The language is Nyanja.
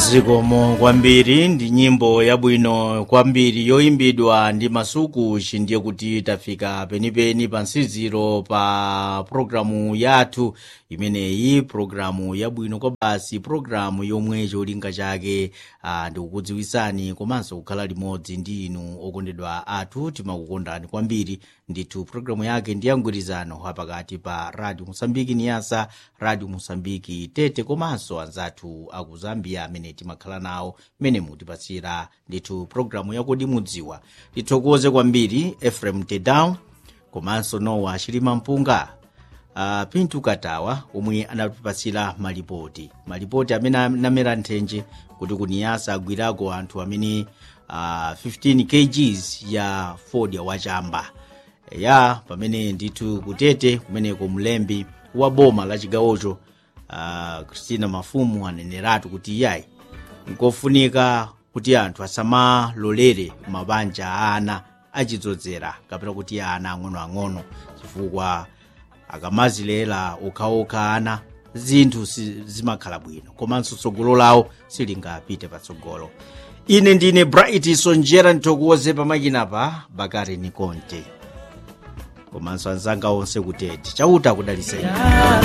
zikomo kwambiri ndi nyimbo yabwino kwambiri yoyimbidwa ndi masuku ndiye kuti tafika penipeni pa nsiziro pa programu yathu imeneyi programu yabwino kwa basi programu yomwe cholinga chake ah, ndikukudziwisani komanso kukhala limodzi ndi inu okondedwa athu timakukondani kwambiri ndithu programu yake ndi yamgwirizano apakati pa radio musambiki niyasa radio musambiki tete komanso anzathu aku zambia amene timakhala nawo mmene mutipatsira ndithu programu yakodi mudziwa tithokoze kwambiri efrem tedown komanso nowa chilima mpunga uh, pintu katawa omwe anatipatsira malipoti malipoti amene anamera nthenje kuti kuniyasa agwirako anthu amene uh, 15 kgs ya fodya wachamba ya pamene ndithu kutete kumeneko mlembi wa boma la chigawocho uh, christina mafumu aneneratu kuti iyayi nkofunika kuti anthu asamalolere mabanja a ana achidzozera kapena kuti ana ang'onoang'ono chifukwa akamazilera okhaokha ana zinthu si- zimakhala bwino komanso tsogolo lawo silingapite patsogolo ine ndine bright sonjera ndithokoze pamakina bakari nikonte komanso anzanga onse kutete chauta kudaliseni